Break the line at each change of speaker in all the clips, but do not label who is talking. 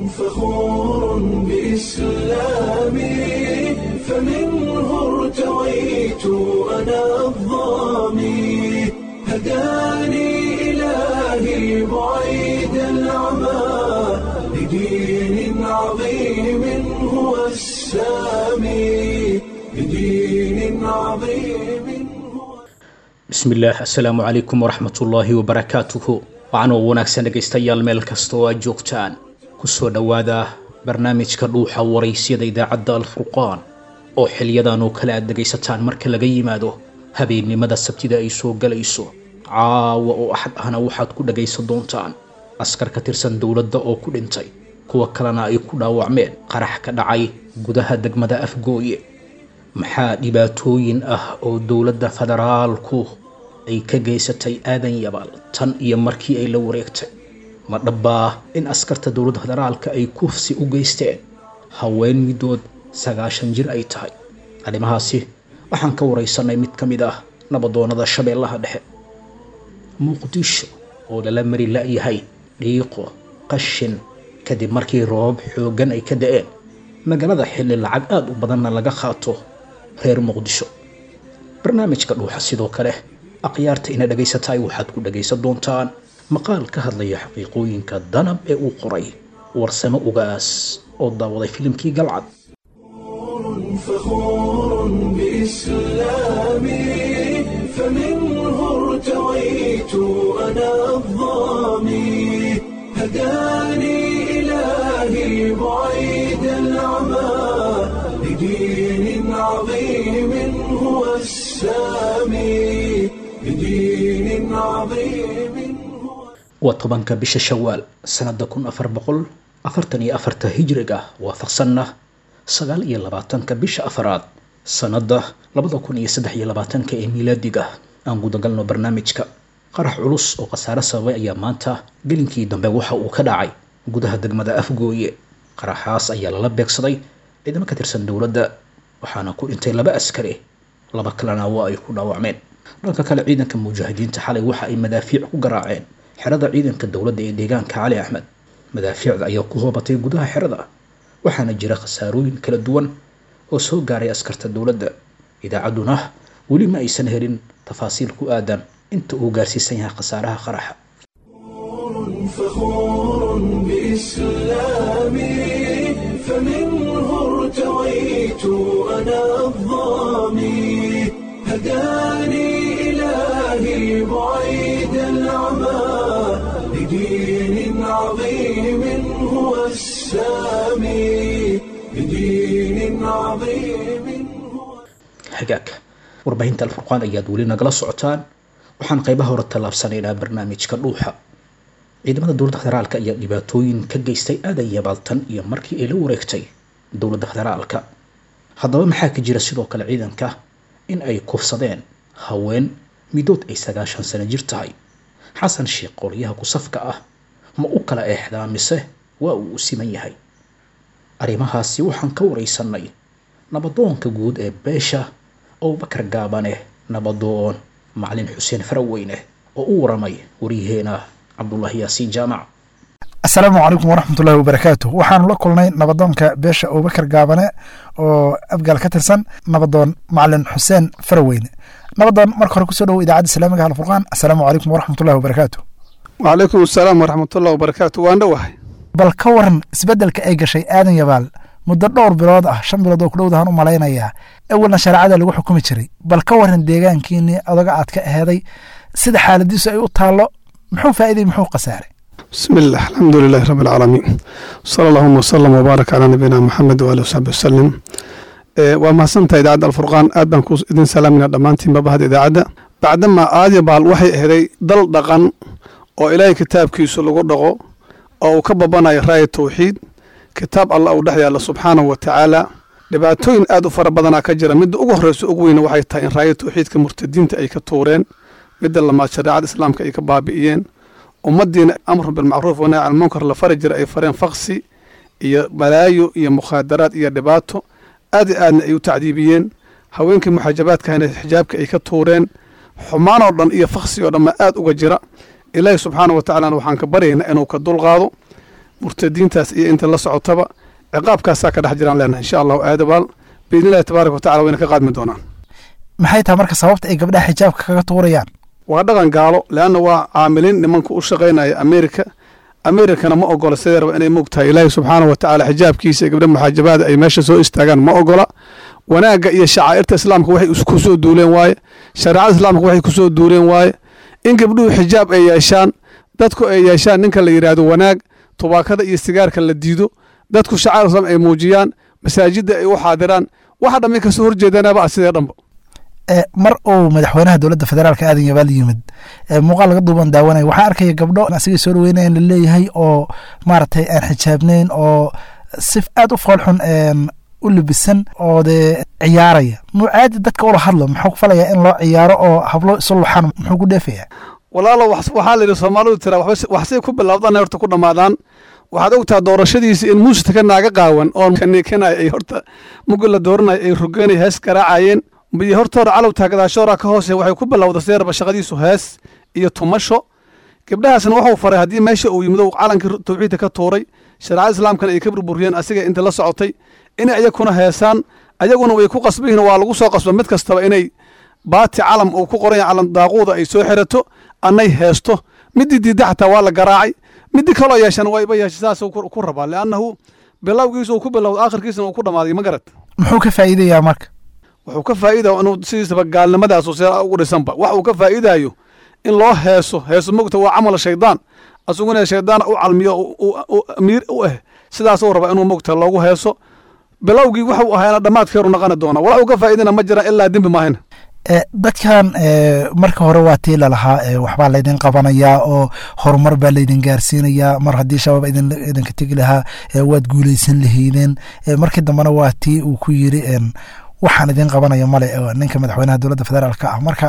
فخور بإسلامي فمنه ارتويت أنا الضامي هداني إلهي بعيد العمى لدين عظيم هو السامي لدين عظيم هو
bismillaah assalaamu calaykum waraxmatullaahi wabarakaatuhu waxaanoo wanaagsan dhegaystayaal meel kasta oo aad joogtaan kusoo dhowaada barnaamijka dhuuxa waraysyada idaacadda alfurqaan oo xiliyadan oo kale aad dhegaysataan marka laga yimaado habeennimada sabtida ay soo galayso caawa oo axad ahna waxaad ku dhagaysan doontaan askar ka tirsan dowladda oo ku dhintay kuwa kalena ay ku dhaawacmeen qarax ka dhacay gudaha degmada afgooye maxaa dhibaatooyin ah oo dowladda federaalku ay ka geysatay aadan yabaal tan iyo markii ay la wareegtay ma dhabbaa in askarta dowladda federaalka ay kufsi u geysteen haween midood sagaashan jir ay tahay arrimahaasi waxaan ka waraysanay mid ka mid ah nabadoonnada shabeellaha dhexe muqdisho oo lala mari la-yahay dhiiqo qashin kadib markii roobab xooggan ay ka da-een magaalada xilli lacag aada u badanna laga qaato reer muqdisho barnaamijka dhuuxa sidoo kale akhyaarta ina dhagaysataay waxaad ku dhagaysan doontaan maqaal ka hadlaya xaqiiqooyinka danab ee uu qoray warsamo ugaas oo daawaday filimkii galcad
فخور بإسلامي فمنه ارتويت أنا الضامي هداني إلهي بعيد العمى لدين عظيم هو السامي لدين عظيم هو
waa tobanka bisha shawaal sanada kun afar boqol afartan iyo afarta hijriga waafaqsanna sagaal iyo labaatanka bisha afaraad sanada labada kun iyo saddex iyo labaatanka ee miilaadiga aan gudagalno barnaamijka qarax culus oo khasaare sababay ayaa maanta gelinkii dambe waxa uu ka dhacay gudaha degmada afgooye qaraxaas ayaa lala beegsaday ciidamo ka tirsan dowladda waxaana ku dhintay laba askari laba kalena waa ay ku dhaawacmeen dhanka kale ciidanka mujaahidiinta xalay waxa ay madaafiic ku garaaceen xerada ciidanka dowladda ee deegaanka cali axmed madaafiicda ayaa ku hoobatay gudaha xerada waxaana jira khasaarooyin kala duwan oo soo gaaray askarta dowladda idaacadduna weli ma aysan helin tafaasiil ku aadan inta uu gaarsiisan yahay khasaaraha qaraxa
فخور بإسلامي فمنه ارتويت أنا الضامي هداني إلهي بعيد العمى لدين عظيم هو السامي لدين عظيم هو
hagaag warbaahinta alfurqaan ayaad weli nagala socotaan waxaan qaybaha hore tallaabsanaynaa barnaamijka dhuuxa ciidamada dowladda federaalka ayaa dhibaatooyin ka geystay aadan yabaaltan iyo markii ay la wareegtay dowladda federaalka haddaba maxaa ka jira sidoo kale ciidanka in ay kufsadeen haween midood ay sagaashan sano jir tahay xasan sheekh qolyaha kusafka ah ma u kala eexdaa mise waa uu u siman yahay arrimahaasi waxaan ka waraysanay nabadoonka guud ee beesha abubakar gaabane nabadoon macalin xuseen faraweyne oo u waramay waryaheena cabdulaahi yaasiin jaamac
asalaamu calaykum waraxmatullahi wabarakaatu waxaanu la kulnay nabadoonka beesha abubakar gaabane oo abgaal ka tirsan nabadoon macalin xuseen faraweyne nabadoon marka hore kusoo dhowo idaacadda islaamiga alfurqaan asalaamu calaykum waraxmatullahi wabarakaatu
wcalaykum asalaam waraxmatullah wabarakaatu waan dhowahay
bal ka waran isbeddelka ay gashay aadan yabaal muddo dhowr bilood ah shan bilood oo ku dhowdahan u malaynayaa awalna shareecada lagu xukumi jiray bal ka waran deegaankiinii odaga aad ka aheeday sida xaaladiisu ay u taallo muxuu faa'iiday muxuu khasaaray
bismi illah alxamdu lilahi rabbi alcaalamiin sala allahuma wasalam wabaarak calaa nabiyina maxamed waali wasaxbi wasalim waa mahadsantahay idaacadda alfurqaan aad baan ku idin salaamayna dhammaantiinba bahda idaacadda bacdama aadya baal waxay aheeday dal dhaqan oo ilaahay kitaabkiisu lagu dhaqo oo uu ka babanayo raaya tawxiid kitaab allah uu dhex yaalla subxaanahu wa tacaala dhibaatooyin aad u fara badanaa ka jira midda ugu horreysa ugu weyna waxay tahay in raaya tawxiidka murtadiinta ay ka tuureen midda lamaad shareecada islaamka ay ka baabi'iyeen ummaddiina amru bilmacruuf wanahy can munkar la fari jira ay fareen faksi iyo balaayo iyo mukhaadaraad iyo dhibaato aad i aadna ay u tacdiibiyeen haweenkii muxaajabaadkahana xijaabka ay ka tuureen xumaan oo dhan iyo faksi oo dhan ma aad uga jira ilaahi subxaana wa tacaalana waxaan ka baryaynaa inuu ka dulqaado murtadiintaas iyo inta la socotaba ciqaabkaasaa ka dhex jiraan leenahay insha allahu aadabaal biidni illahi tabaaraka watacala wayna ka qaadmi doonaan
maxay tahay marka sababta ay gabdhaha xijaabka kaga tuurayaan
waa dhaqan gaalo leanna waa caamiliin nimanka u shaqaynaya amerika amerikana ma ogola sideerba inay moogtahay ilaahi subxaanahu wa tacaala xijaabkiisa iyo gabdha muxaajabaada ay meesha soo istaagaan ma ogola wanaagga iyo shacaa'irta islaamka waxay ku soo duuleen waaye shareecada islaamka waxay ku soo duuleen waaye in gabdhuhu xijaab ay yeeshaan dadku ay yeeshaan ninka la yidhaahdo wanaag tubaakada iyo sigaarka la diido dadku shacair islam ay muujiyaan masaajidda ay u xaadiraan waxa dhammi kasoo horjeedanaba ah sidee dhanba
mar uu madaxweynaha dowladda federaalka aadan yabaal yimid muuqaal laga duuban daawanaya waxaa arkaya gabdho asigay soo dhaweynayan laleeyahay oo maaragtay aan xijaabnayn oo si aad u foolxun u libisan oo dee ciyaaraya nuucaadi dadka ula hadlo muxuu ku falayaa in loo ciyaaro oo hablo isu luxan muxuu ku dheefayaa
walaalo waxaa la yidhi soomaalidu tira waxsay ku bilowdaan horta ku dhammaadaan waxaad ogtaha doorashadiisii in muusika naaga qaawan oo kaniikanaya ay horta mugi la dooranaya ay rogeynay hees garaacayeen iyo horta hore calowtaa gadaashoora ka hoose waxay ku bilowda seerba shaqadiisu hees iyo tumasho gabdhahaasna waxuu faray haddii meesha uu yimid calankii tawxiidka ka tuuray shareecada islaamkana ay ka burburiyeen asiga inta la socotay inay ayakuna heesaan ayaguna way ku qasbihiin waa lagu soo qasba mid kastaba inay baati calam uu ku qoran yahay calam daaquuda ay soo xirato annay heesto midii diidda xataa waa la garaacay midii kaloo yeeshan wayba yeesha saas ku rabaa liannahu bilowgiisu uu ku bilowda aakhirkiisana uu ku dhammaaday ma garad
muxuu ka faa'iidayaa marka
wuxuu ka faa'iidaya inuu sidiisaba gaalnimadaasu see ugu dhisanba wax uu ka faa'iidayo in loo heeso heeso mogta waa camal shaydaan asuguna shaydaan u calmiyo amiir u ah sidaasuu rabaa inuu mogta loogu heeso bilowgii waxuu ahaana dhammaadkeeru naqani doona walax uu ka faa'iidana ma jiraan ilaa dembi maahayna
dadkan marka hore waa tii lalahaa waxbaa laydin qabanayaa oo horumar baa laydin gaarsiinayaa mar haddii shabaab idinka tegi lahaa waad guuleysan lahaydeen markii dambena waa tii uu ku yiri waxaan idin qabanaya male ninka madaxweynaha dowladda federaalka ah marka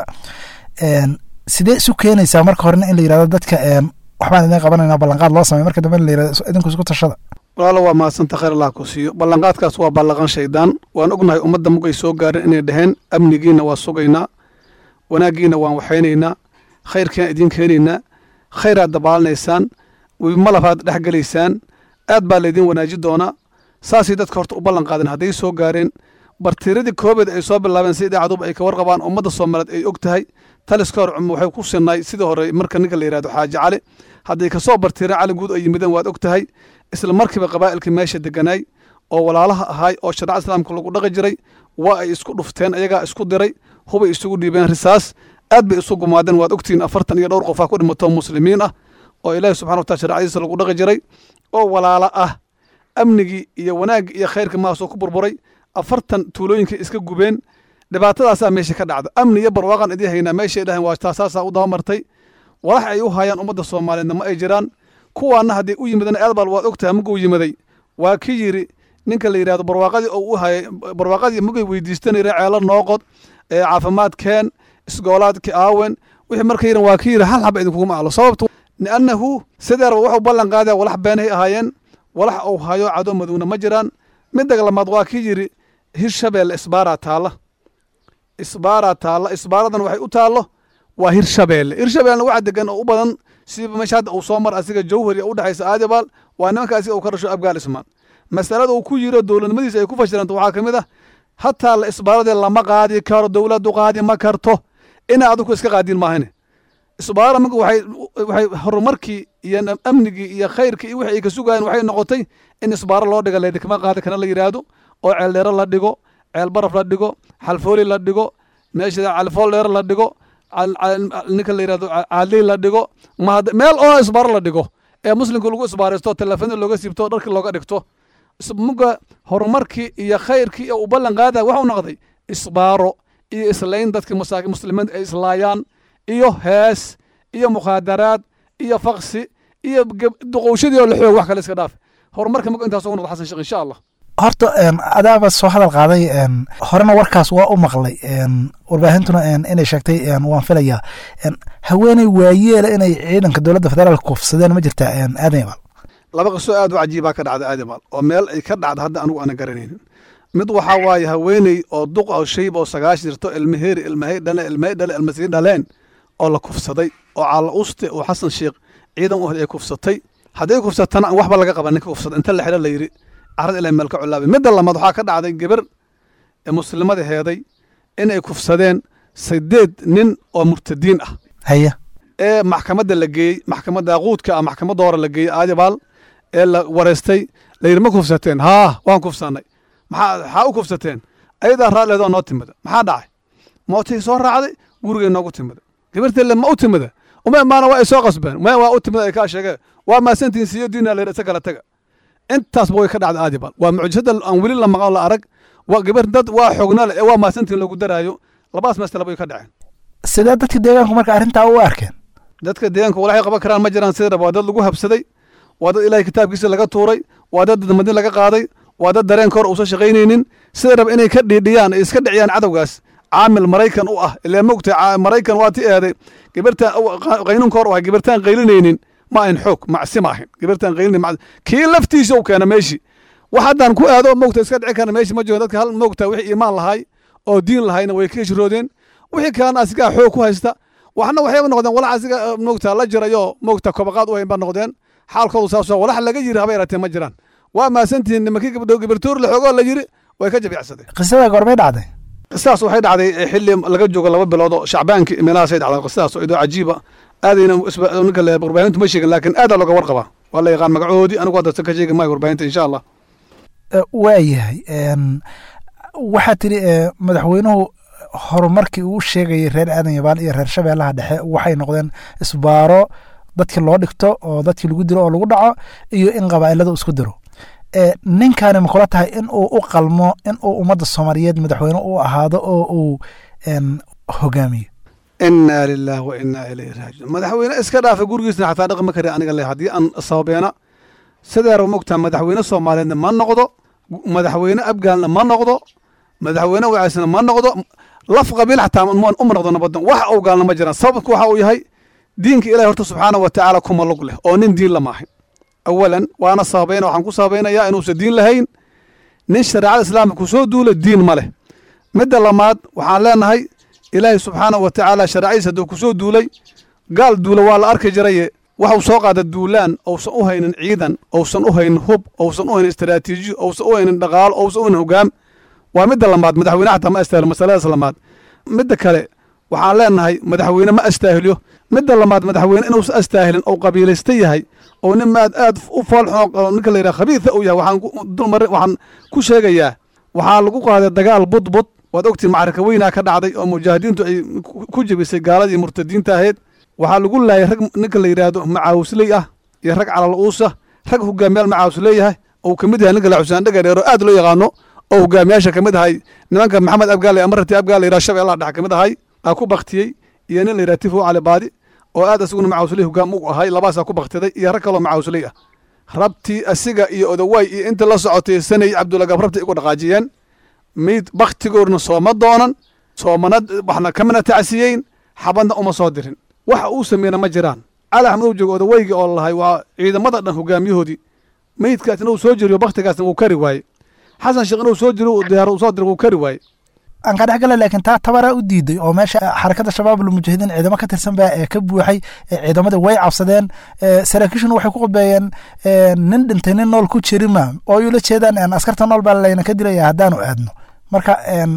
sidee isu keenaysaa marka horena in la yirahdo dadka waxbaan idin qabanayna ballanqaad loo samey marka dambe in la yirahdo idinku isku tashada
walaalo waa mahadsanta khayr allah ku siiyo ballanqaadkaas waa ballaqan shaydaan waan ognahay ummadda mugay soo gaareen inay dhaheen amnigiina waa sugaynaa wanaaggiina waan waxaynaynaa khayrkiaan idiin keenaynaa khayraad dabaalinaysaan malafaad dhex gelaysaan aad baa laydin wanaaji doonaa saasay dadka horta u ballan qaadeen hadday soo gaareen bartiiradii koobeed ay soo bilaabeen si idaacaduba ay ka warqabaan ummadda soomaaliyeed ay og tahay taliska hor cuma waxay ku sinnaay sidii hore marka ninka la yidhahdo xaaji cali hadday kasoo bartiireen cali guud ay yimideen waad og tahay isla markiiba qabaa'ilkii meesha deganaay oo walaalaha ahaay oo shareecada islaamka lagu dhaqi jiray waa ay isku dhufteen ayagaa isku diray hubay isugu dhiibeen risaas aad bay isu gumaadeen waad ogtihiin afartan iyo dhowr qofaa ku dhimato muslimiin ah oo ilaahi subxana wataala shareecadiisa lagu dhaqi jiray oo walaala ah amnigii iyo wanaaggii iyo khayrkii mahaasoo ku burburay afartan tuulooyinkay iska gubeen dhibaatadaasaa meesha ka dhacda amni iyo barwaaqan idii haynaa meeshay dhahen waa taasaasaa u dabamartay walax ay u hayaan ummadda soomaaliyeedna ma ay jiraan kuwaana hadday u yimideen eedbal waad ogtahay muguu yimiday waa ki yiri ninka la yidhahdo barwaaqadii oo u hayay barwaaqadii mugay weydiistanayre ceelo nooqod ee caafimaadkeen isgoolaadki aawen wixii marka yiran waa ki yiri hal xaba idinkuguma ahlo sababtu liannahu sideerba wuxuu ballan qaadaya walax beenahay ahaayeen walax uu hayo cadow madowna ma jiraan midda lamaad waa ki yiri hirshabeelle isbaaraa taalla isbaaraa taalla isbaaradan waxay u taallo waa hirshabeelle hirshabeelle waxa degan oo u badan siba meesha hadda uu soo mar asiga jawhar iyo u dhexaysa aadibaal waa nimanka asiga uu ka dhasho abgaal ismaan masalada uu ku yiro dowladnimadiisa ay ku fashilanta waxaa ka mid ah hataa la isbaaradii lama qaadi karo dowladdu qaadi ma karto ina adigu iska qaadiin maahane isbaarada marka waxay waxay horumarkii iyo amnigii iyo khayrkii iyo wixii ay ka sugayeen waxay noqotay in isbaaro loo dhiga laydikama qaadi kana la yidhaahdo oo ceel dheero la dhigo ceel baraf la dhigo xalfooli la dhigo meesha calfool dheero la dhigo ninka la yidhahdo caadley la dhigo meel oo isbaaro la dhigo ee muslimka lagu isbaaraysto telefoonada looga siibto dharkii looga dhigto muga horumarkii iyo khayrkii uu ballan qaadaya waxau noqday isbaaro iyo islayn dadkii masaakin muslimiinta ay islaayaan iyo hees iyo mukhaadaraad iyo faksi iyo duqowshadii oo la xoog wax kale iska dhaaf horumarka muga intaas ugu noqdo xasan sheekh insha allah
horta adaaba soo hadal qaaday horena warkaas waa u maqlay warbaahintuna inay sheegtay waan filayaa haweeney waayeela inay ciidanka dowladda federaalka kufsadeen ma jirtaa aadan yabaal
laba qiso aad u cajiibaa ka dhacda aadimaal oo meel ay ka dhacda hadda anigu aana garanaynin mid waxaa waaye haweeney oo duq oo shayb oo sagaash jirto ilmaheeri ilmahay dhale ilmahay dhale ilmasii dhaleen oo la kufsaday oo caala uste oo xasan sheekh ciidan u ay kufsatay hadday kufsatana aan waxba laga qaban ninka kufsada inta la xidho la yidhi carrada ilahay meel ka culaabay midda lamaad waxaa ka dhacday gabar ee muslimada heeday in ay kufsadeen sideed nin oo murtadiin ah
haya
ee maxkamadda la geeyey maxkamadda quudka ah maxkamadda hore la geeyey aadibaal ee la wareystay la yidhi ma kufsateen haa waan kufsannay maxaa maxaa u kufsateen ayadaa raalleedoo noo timida maxaa dhacay mootii soo raacday gurigay noogu timida gabarteelle ma u timida uma imaana waa ay soo qasbeen ma waa u timida ay kaa sheegeen waa maasantiin siiyo diina la yidhi isa kala taga intaasba way ka dhacday aadibaal waa mucjisada aan weli la maqan oo la arag waa gabar dad waa xogna leh ee waa maasantiin lagu daraayo labaas masala bay ka dhaceen
sidee dadka deegaanku marka arrintaa u arkeen
dadka deegaanka walaxay qaban karaan ma jiraan sida raba waa dad lagu habsaday waa dad ilaahay kitaabkiisa laga tuuray waa dad dadmadin laga qaaday waa dad dareenka hor uusan shaqaynaynin sida raba inay ka dhiidhiyaan ay iska dhiciyaan cadowgaas caamil maraykan u ah ilaa mogta maraykan waa ti eeday gabartaan qaynuunka hor u ahay gabartaan qaylinaynin ma ahin xoog macsi ma ahin gabartaan qaylinayn kii laftiisa u keena meeshii wax haddaan ku aado mogta iska dhici karna meeshii ma joogan dadka hal mogta wixii iimaan lahay oo diin lahayna way ka hijroodeen wixii kalena asigaa xoog ku haysta waxna waxayba noqdeen walax asiga mogta la jirayo mogta kobaqaad u hayn ba noqdeen xaalkoodu saasoo walax laga yiri haba yaratee ma jiraan waa maasantihiin nimankii gabdho gabartoor la xoogoo la yiri way ka jabicsadeen
qisada goormay dhacday
qisaas waxay dhacday xilli laga joogo laba bilood oo shacbaankii meelahaasay dhacday qisaas oo idoo cajiiba aadayna ninka le warbaahintu ma sheegin laakiin aadaa looga warqabaa waa la yaqaan magacoodii anigu hadda ka sheegi maayo warbaahinta insha allah
waayahay waxaa tidhi madaxweynuhu horumarkii uu sheegayay reer aadan yabaal iyo reer shabeellaha dhexe waxay noqdeen isbaaro dadkii loo dhigto oo dadkii lagu diro oo lagu dhaco iyo in qabaa'ilada isku diro ninkaani ma kula tahay in uu u qalmo in uu ummadda soomaaliyeed madaxweyne u ahaado oo uu hogaamiyo
inaa lilah wa inaa ilayhi raajiun madaxweyne iska dhaafa gurigiisna xataa dhaqma kari aniga le haddii aan sababeena sideera mogtaa madaxweyne soomaaliyeedna ma noqdo madaxweyne abgaalna ma noqdo madaxweyne wacaysna ma noqdo laf qabiil xataa uma noqdo nabadan wax uu gaalna ma jiraan sababku waxa uu yahay diinka ilahi horta subxaana wa tacaala kuma lug leh oo nin diin lama ahin awalan waana sababayna waxaan ku sababaynayaa inuusan diin lahayn nin shareecada islaamka ku soo duula diin ma leh midda lamaad waxaan leenahay ilaahay subxaana wa tacaala shareecadiisa hadduu ku soo duulay gaal duula waa la arki jiraye waxuu soo qaada duulaan ousan u haynin ciidan ousan u haynin hub ousan u haynin istaraatiijiyo ousan u haynin dhaqaalo ousan u haynin hogaam waa midda lamaad madaxweyne xataa ma astaahilo masaladaas lamaad midda kale waxaan leenahay madaxweyne ma astaahiliyo midda lamaad madaxweyne inuusan astaahilin ou qabiilaysta yahay oo nin maad aad u foolxun ninka la yidhaha khabiida uu yahay waxaan dulmarin waxaan ku sheegayaa waxaa lagu qaaday dagaal budbud waad ogtiin macarika weynaa ka dhacday oo mujaahidiintu ay ku jebisay gaaladii murtadiinta ahayd waxaa lagu laayay rag ninka la yidhaahdo macaawisley ah iyo rag calal uusa rag hogaamiyaal macaawis leeyahay ou ka mid yahay ninka la xusaan dhagadheer oo aad loo yaqaano oo hogaamiyaasha ka mid ahay nimanka maxamed abgaale amarati abgaal la yidhaha shabeellaha dhexe ka mid ahay aa ku baktiyey iyo nin la yidhaha tifo cali baadi oo aad asaguna macaawisley hogaam ugu ahay labaasaa ku baktiday iyo rag kaloo macaawisley ah rabtii asiga iyo odawaay iyo inta la socotay sanay cabdulagab rabti igu dhaqaajiyeen miid baktigoorna sooma doonan soomana waxna kamana tacsiyeyn xabadna uma soo dirin waxa uu sameeyna ma jiraan cali axmed uu joogo odaweygi oo lahay waa ciidamada dhan hogaamiyahoodii meydkaas inuu soo jiriyo baktigaasna wuu kari waaye xasan sheekh inuu soo jiro diyaar uu soo diro wuu kari waaye
aan ka dhex gala laakiin taa tabaraa u diiday oo meesha xarakada shabaab almujahidiin ciidamo ka tirsan baa ee ka buuxay ciidamada way cabsadeen saraakiishuna waxay ku qudbeeyeen nin dhintay nin nool ku jirima oo ay ula jeedaan askarta nool baa layna ka dilaya haddaanu aadno marka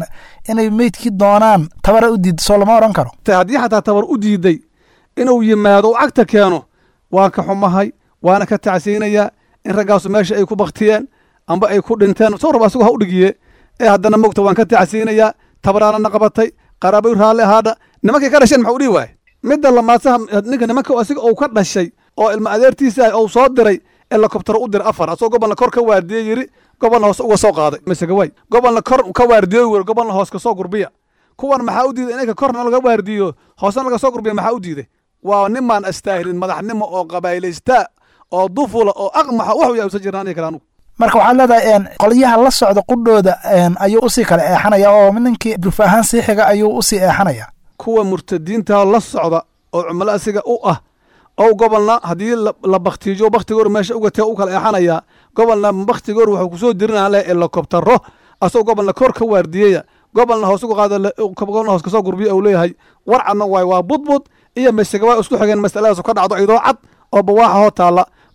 inay meydkii doonaan tabara u diiday soo lama oran karo
haddii xataa tabar u diiday inuu yimaado u cagta keeno waan ka xumahay waana ka tacsiyeynayaa in raggaasu meesha ay ku baktiyeen amba ay ku dhinteen soo raba asagoo ha u dhigiye ee haddana mogta waan ka tacsiyeynayaa tabaraanana qabatay qaraabay raalli ahaadha nimankay ka dhasheen maxuu dhihi waaye midda lamaadsaha ninka nimanka asiga uu ka dhashay oo ilma adeertiisa ah ou soo diray helikobtaro u diray afar asagoo gobolna kor ka waardiye yiri gobolna hoos uga soo qaaday masegaway gobolna kor ka waardiyo weri gobolna hoos ka soo gurbiya kuwan maxaa u diiday inayka korna laga waardiyo hoosna laga soo gurbiya maxaa u diiday waa nimaan astaahilin madaxnimo oo qabaailaysta oo dufula oo aqmaxa waxu yaa usan jiraan aniga kale anugu
marka waxaad leedahay qolyaha la socda qudhooda ayuu usii kala eexanaya oo ninkii duf ahaan sii xiga ayuu usii eexanaya
kuwa murtadiinta la socda oo cumlo asiga u ah oo gobolna haddii la baktiijo baktigoor meesha ugatee u kala eexanaya gobolna baktigoor wuxuu kusoo dirinaa leh helikobtaro asagoo gobolna kor ka waardiyaya gobolna hoos uga qaada gobolna hoos kasoo gurbiya uu leeyahay warcadna waay waa budbud iyo mesega waa isku xigeen masaladaas ka dhacdo idoo cad oo bawaaxa hoo taalla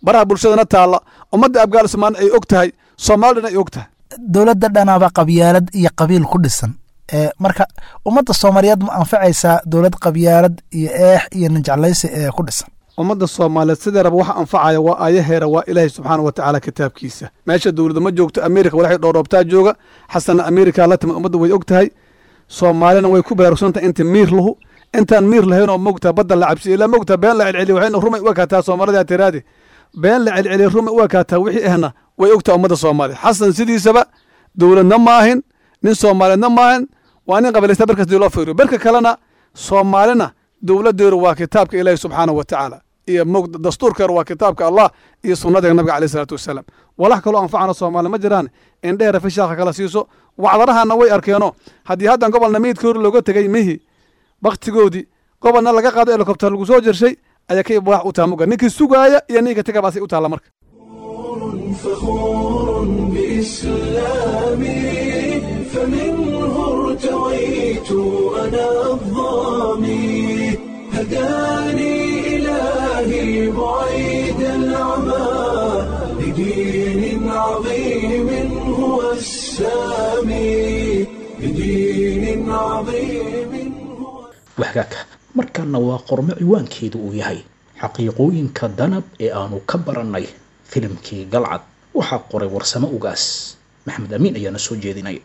baraha bulshadana taalla ummadda abgaal ismaan ay og tahay soomaalidana ay og tahay
dowladda dhanaaba qabyaalad iyo qabiil ku dhisan ee marka ummadda soomaaliyeed ma anfacaysaa dowlad qabyaalad iyo eex iyo ninjeclaysi ee ku dhisan
ummadda soomaaliyeed sideeraba waxa anfacaya waa aayaheera waa ilaahay subxaana wa tacaala kitaabkiisa meesha dowladda ma joogto amerika walaxay dhoodhoobtaa jooga xasanna amerika la timid ummadda way og tahay soomaalina way ku baraarugsantahay inta miir lahu intaan miir lahayn oo mogtaa badda la cabsiya ilaa mogtaa been la celceliya waxayna rumay u ekaataa soomaalida tiraadi been la celceliya rumay u ekaataa wixii ahna way ogtaa ummadda soomaaliya xasan sidiisaba dowladna maahin nin soomaaliyeedna maahin waa nin qabilaysta barkas dii loo fiiriyo barka kalena soomaalina dowladeedu waa kitaabka ilaahi subxaana wa tacaala iyo mog dastuurkeedu waa kitaabka allah iyo sunnada nabiga caleyh salaatu wasalaam walax kaloo anfacana soomaali ma jiraan indheera fishaaka kala siiso wacdarahana way arkeeno haddii haddan gobolna meydkii hor looga tegey mihi baktigoodii gobolna laga qaado helikobter lagu soo jershay ayaa ka wax u taha muga ninkii sugaaya iyo ninka tegabaasay u taalla marka
فخور بإسلامي فمنه ارتويت أنا الظامي هداني إلهي بعيد العمى لدين عظيم هو السامي لدين عظيم هو
waxgaaka markaana waa qormo ciwaankeedu uu yahay xaqiiqooyinka danab ee aanu ka barannay filimkii galcad waxaa qoray warsamo ugaas maxamed amiin ayaana soo jeedinay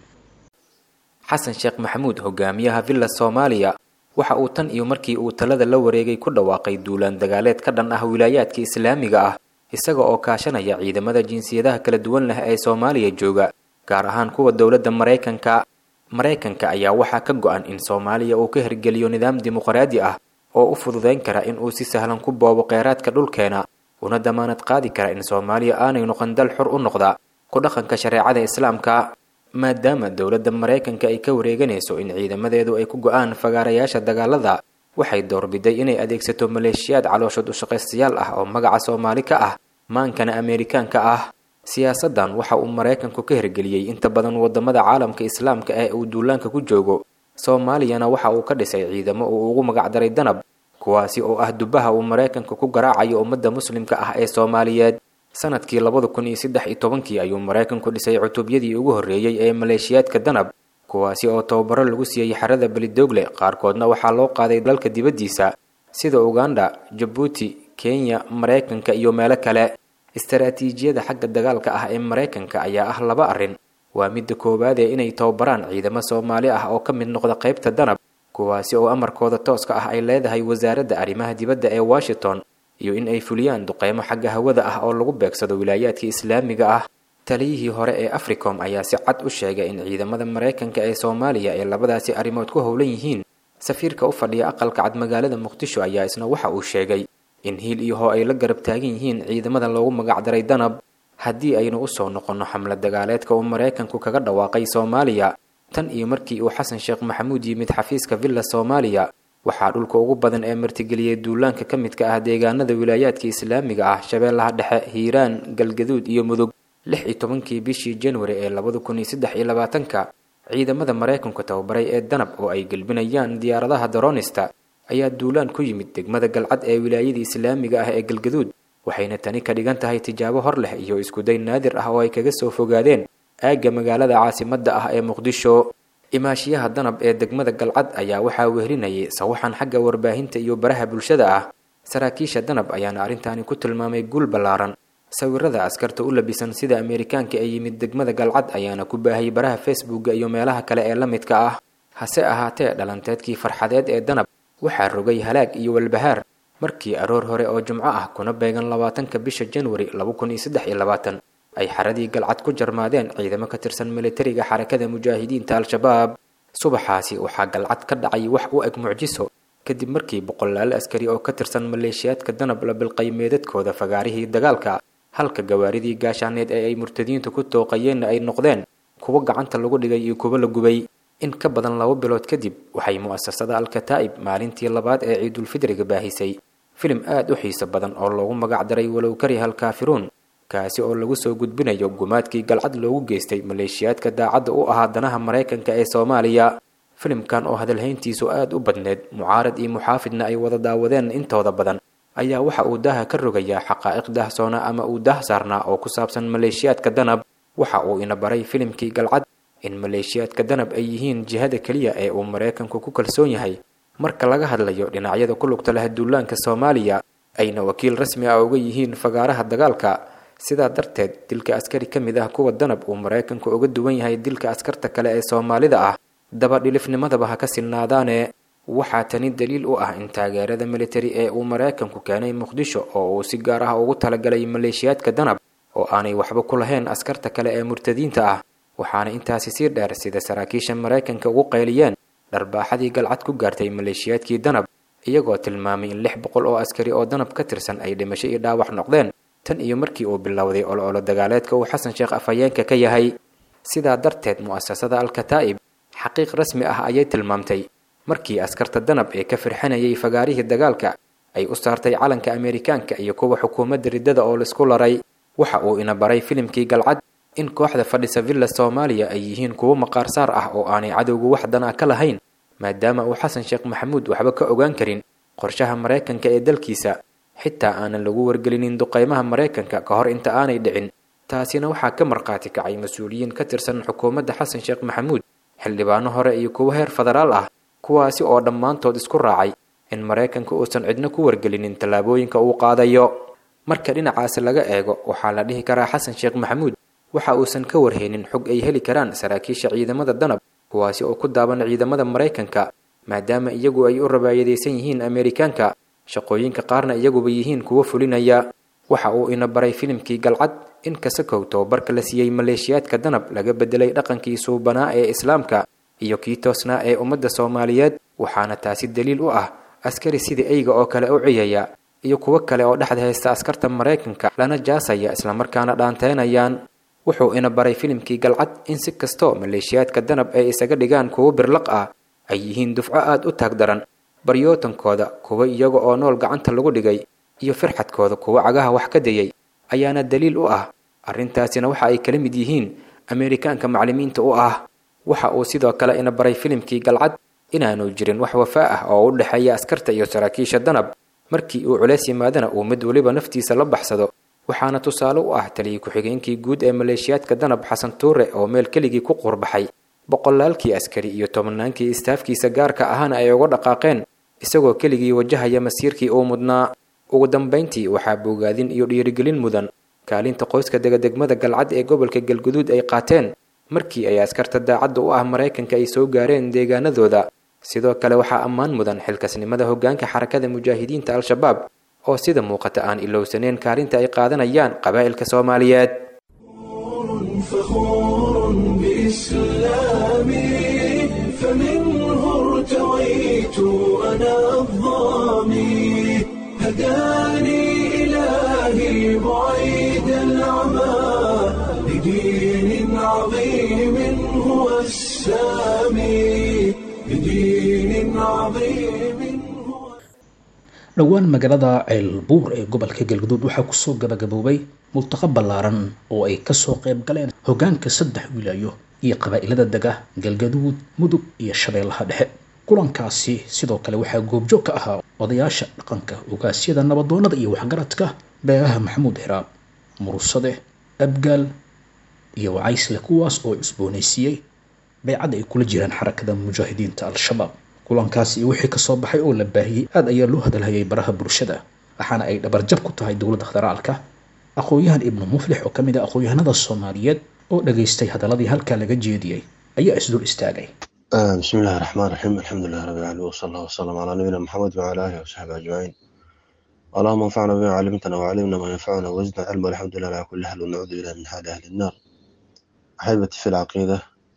xasan sheekh maxamuud hogaamiyaha villa soomaaliya waxa uu tan iyo markii uu talada la wareegay ku dhawaaqay duulaan dagaaleed ka dhan ah wilaayaadka islaamiga ah isaga oo kaashanaya ciidamada jinsiyadaha kala duwan leh ee soomaaliya jooga gaar ahaan kuwa dowladda maraykanka maraykanka ayaa waxaa ka go-an in soomaaliya uu ka hirgeliyo nidaam dimuqraadi ah oo u fududayn kara in uu si sahlan ku boobo kheyraadka dhulkeena una damaanad qaadi kara in soomaaliya aanay noqon dal xur u noqda ku dhaqanka shareecada islaamka maadaama dowladda maraykanka ay ka wareeganayso in ciidamadeedu ay ku go-aan fagaarayaasha dagaalada waxay doorbiday inay adeegsato maleeshiyaad calooshood ushaqaystayaal ah oo magaca soomaali ka ah maankana ameerikaanka ah siyaasaddan waxa uu maraykanku ka hirgeliyey inta badan wadamada caalamka islaamka ee uu duulaanka ku joogo soomaaliyana waxa uu ka dhisay ciidamo uu ugu magacdaray danab kuwaasi oo ah dubaha uu maraykanku ku garaacayo ummadda muslimka ah ee soomaaliyeed sanadkii labada kun iyo saddex iyo tobankii ayuu maraykanku dhisay cutubyadii ugu horreeyey ee maleeshiyaadka danab kuwaasi oo tababaro lagu siiyey xerada belidoogle qaarkoodna waxaa loo qaaday dalka dibaddiisa sida uganda jabuuti kenya maraykanka iyo meelo kale istaraatiijiyada xagga dagaalka ah ee maraykanka ayaa ah laba arrin waa midda koowaadee inay tababaraan ciidamo soomaali ah oo ka mid noqda qaybta danab kuwaasi oo amarkooda tooska ah ay leedahay wasaaradda arrimaha dibadda ee washington iyo in ay fuliyaan duqeymo xagga hawada ah oo lagu beegsado wilaayaadka islaamiga ah taliyihii hore ee africom ayaa si cad u sheegay in ciidamada maraykanka ee soomaaliya ay labadaasi arrimood ku howlan yihiin safiirka u fadhiya aqalka cad magaalada muqdisho ayaa isna waxa uu sheegay in hiil iyo hoo ay la garab taagan yihiin ciidamada loogu magacdaray danab haddii aynu usoo noqonno xamlad dagaaleedka uu maraykanku kaga dhawaaqay soomaaliya tan iyo markii uu xasan sheekh maxamuud yimid xafiiska villa soomaaliya waxaa dhulka ugu badan ee martigeliyey duulaanka ka midka ah deegaanada wilaayaadka islaamiga ah shabeellaha dhexe hiiraan galgaduud iyo mudug lix iyo tobankii bishii januari ee labada kun iyo saddex iyo labaatanka ciidamada maraykanku tababaray ee danab oo ay gelbinayaan diyaaradaha daroonista ayaa duulaan ku yimid degmada galcad ee wilaayada islaamiga ah ee galgaduud waxayna tani ka dhigan tahay tijaabo hor leh iyo iskuday naadir ah oo ay kaga soo fogaadeen aagga magaalada caasimadda ah ee muqdisho imaashiyaha danab ee degmada galcad ayaa waxaa wehlinayay sawaxan xagga warbaahinta iyo baraha bulshada ah saraakiisha danab ayaana arrintaani ku tilmaamay guul ballaaran sawirada askarta u labisan sida ameerikaanka ee yimid degmada galcad ayaana ku baahayay baraha facebooka iyo meelaha kale ee la midka ah hase ahaatee dhalanteedkii farxadeed ee danab waxaa rogay halaag iyo walbahaar markii aroor hore oo jumco ah kuna beegan labaatanka bisha januari laba kun iyo saddex iyo labaatan ay xaradii galcad ku jarmaadeen ciidamo ka tirsan militariga xarakada mujaahidiinta al-shabaab subaxaasi waxaa galcad ka dhacay wax u eg mucjiso kadib markii boqolaal askari oo ka tirsan maleeshiyaadka danab la bilqay meedadkooda fagaarihii dagaalka halka gawaaridii gaashaaneed ee ay murtadiintu ku tooqayeenna ay noqdeen kuwo gacanta lagu dhigay iyo kuwo la gubay in ka badan laba bilood kadib waxay mu'asasada al-kataa'ib maalintii labaad ee ciidulfidriga baahisay filim aad u xiiso badan oo loogu magacdaray walow kariha alkaafiruun kaasi oo lagu soo gudbinayo gumaadkii galcad loogu geystay maleeshiyaadka daacadda u ahaa danaha maraykanka ee soomaaliya filimkan oo hadalhayntiisu aad u badneed mucaarad iyo muxaafidna ay wada daawadeen intooda badan ayaa waxa uu daaha ka rogayaa xaqaa'iq daahsoona ama uu daah saarnaa oo ku saabsan maleeshiyaadka danab waxa uu ina baray filimkii galcad in maleeshiyaadka danab ay yihiin jihada keliya ee uu maraykanku ku kalsoon yahay marka laga hadlayo dhinacyada ku lugta leh duulaanka soomaaliya ayna wakiil rasmi ah uga yihiin fagaaraha dagaalka sidaa darteed dilka askari ka mid ah kuwa danab uu maraykanku uga duwan yahay dilka askarta kale ee soomaalida ah dabadhilifnimadaba ha ka sinnaadaane waxaa tani daliil u ah in taageerada militari ee uu maraykanku keenay muqdisho oo uu si gaar ah ugu talagalay maleeshiyaadka danab oo aanay waxba ku lahayn askarta kale ee murtadiinta ah waxaana intaasi sii dheer sida saraakiisha maraykanka ugu qayliyeen dharbaaxadii galcad ku gaartay maleeshiyaadkii danab iyagoo tilmaamay in lix boqol oo askari oo danab ka tirsan ay dhimasho iyo dhaawac noqdeen tan iyo markii uu bilowday ololo dagaaleedka uu xasan sheekh afhayeenka ka yahay sidaa darteed mu'asasada al-kataa'ib xaqiiq rasmi ah ayay tilmaamtay markii askarta danab ee ka firxanayay fagaarihii dagaalka ay u saartay calanka ameerikaanka iyo kuwa xukuumadda riddada oo laisku laray waxa uu ina baray filimkii galcad in kooxda fadhisa villa soomaaliya ay yihiin kuwo maqaarsaar ah oo aanay cadowgu wax dan ah ka lahayn maadaama uu xasan sheekh maxamuud waxba ka ogaan karin qorshaha maraykanka ee dalkiisa xitaa aanan lagu wargelinin duqaymaha maraykanka ka hor inta aanay dhicin taasina waxaa ka markhaati kacay mas-uuliyiin ka tirsan xukuumadda xasan sheekh maxamuud xildhibaano hore iyo kuwo heer federaal ah kuwaasi oo dhammaantood isku raacay in maraykanka uusan cidno ku wargelinin tallaabooyinka uu qaadayo marka dhinacaasi laga eego waxaa la dhihi karaa xasan sheekh maxamuud waxa uusan ka warhaynin xog ay heli karaan saraakiisha ciidamada danab kuwaasi oo ku daaban ciidamada maraykanka maadaama iyagu ay u rabaayadaysan yihiin ameerikaanka shaqooyinka qaarna iyaguba yihiin kuwo fulinaya waxa uu ina baray filimkii galcad in kasakow tababarka la siiyey maleeshiyaadka danab laga bedelay dhaqankii suubanaa ee islaamka iyo kii toosnaa ee ummadda soomaaliyeed waxaana taasi daliil u ah askari sidii eyga oo kale u ciyaya iyo kuwo kale oo dhexda haysta askarta maraykanka lana jaasaya islamarkaana dhaanteynayaan wuxuu ina baray filimkii galcad in si kastoo maleeshiyaadka danab ay isaga dhigaan kuwo birlaq ah ay yihiin dufco aad u taag daran baryootankooda kuwo iyaga oo nool gacanta lagu dhigay iyo firxadkooda kuwo cagaha wax ka dayay ayaana daliil u ah arrintaasina waxa ay kala mid yihiin ameerikaanka maclimiinta u ah waxa uu sidoo kale ina baray filimkii galcad inaanu jirin wax wafaa ah oo u dhexeeya askarta iyo saraakiisha danab markii uu culays yimaadana uu mid weliba naftiisa la baxsado waxaana tusaale u ah taliyay ku-xigeenkii guud ee maleeshiyaadka danab xasan tuure oo meel keligii ku quurbaxay boqolaalkii askari iyo tobannaankii istaafkiisa gaarka ahana ay uga dhaqaaqeen isagoo keligii wajahaya masiirkii uu mudnaa ugu dambayntii waxaa bogaadin iyo dhiirigelin mudan kaalinta qoyska degadegmada galcad ee gobolka galguduud ay qaateen markii ay askarta daacadda u ah maraykanka ay soo gaareen deegaanadooda sidoo kale waxaa ammaan mudan xilkasnimada hoggaanka xarakada mujaahidiinta al-shabaab oo sida muuqata aan ilowsaneen kaalinta ay qaadanayaan qabaa'ilka soomaaliyeed
فخور بإسلامي فمنه ارتويت أنا الظامي هداني إلهي بعيد العمى لدين عظيم هو السامي لدين عظيم هو
dhowaan magaalada ceelbuur ee gobolka galguduud waxaa kusoo gabagaboobay multaqa ballaaran oo ay kasoo qayb galeen hoggaanka saddex wilaayo iyo qabaa'ilada dega galgaduud mudug iyo shabeellaha dhexe kulankaasi sidoo kale waxaa goobjoog ka ahaa odayaasha dhaqanka ogaasyada nabadoonnada iyo waxgaradka beeraha maxamuud hiraab mursade abgaal iyo wacaysle kuwaas oo cusboonaysiiyey baycadda ay kula jiraan xarakada mujaahidiinta al-shabaab kulankaasi iyo wixii kasoo baxay oo la baahiyey aad ayaa loo hadalhayay baraha bulshada waxaana ay dhabarjab ku tahay dowladda federaalka aqoon-yahan ibnu muflix oo ka mid ah aqoon-yahanada soomaaliyeed oo dhageystay hadaladii halkaa laga jeediyey ayaa isdul istaagay
بسم الله الرحمن الرحيم الحمد لله رب العالمين وصلى الله وسلم على نبينا محمد وعلى اله وصحبه اجمعين اللهم انفعنا بما علمتنا وعلمنا ما ينفعنا وزدنا علما الحمد لله على كل حال ونعوذ بالله من حال اهل النار احبتي في العقيده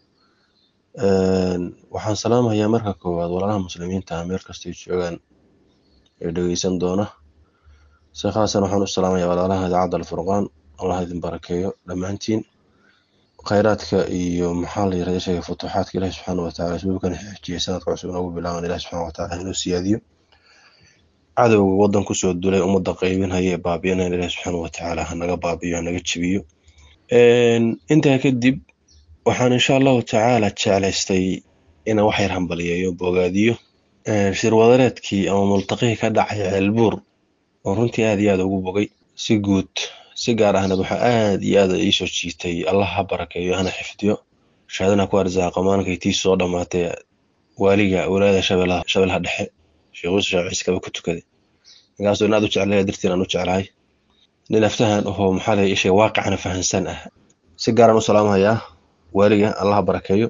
waxaan salaamayaa marka koowaad walaalaha muslimiinta ah meel kastay joogaan ee dhegeysan doona si khaasan waxaan u salaamayaa walaalaha idaacadda alfurqaan allah idin barakeeyo dhammaantiin khayraadka iyo maxaa la yirahda sheega futuuxaadka ilahi subxaana wataala isbuubkan xijiyay sanadka cusub noogu bilaaban ilahi subxaana wataala inuu siyaadiyo cadowga wadan kusoo dulay ummadda qaybinhaya ee baabi'inayn ilahi subxaana watacaala hanaga baabiyo hanaga jebiyo intaa kadib waxaan insha allahu tacaala jeclaystay inaan wax yar hambaliyeeyo bogaadiyo shirwadareedkii ama multaqihii ka dhacay ceelbuur oo runtii aad iyo aad ugu bogay si guud si gaar ahna waxaa aad iyo aad iisoo jiitay allah ha barakeeyo hana xifdiyo shahaadana ku arsaaqa maalinkay tii soo dhammaatay waaliga walaayada shabeelaha shabeelaha dhexe sheekh yuusuf shaaciis kaba ku tukaday ninkaasoo in aad u jeclaya dartiin aan u jeclahay nin aftahan ahoo maxaa lay ishay waaqicana fahansan ah si gaaraan u salaamahayaa waaliga allah ha barakeeyo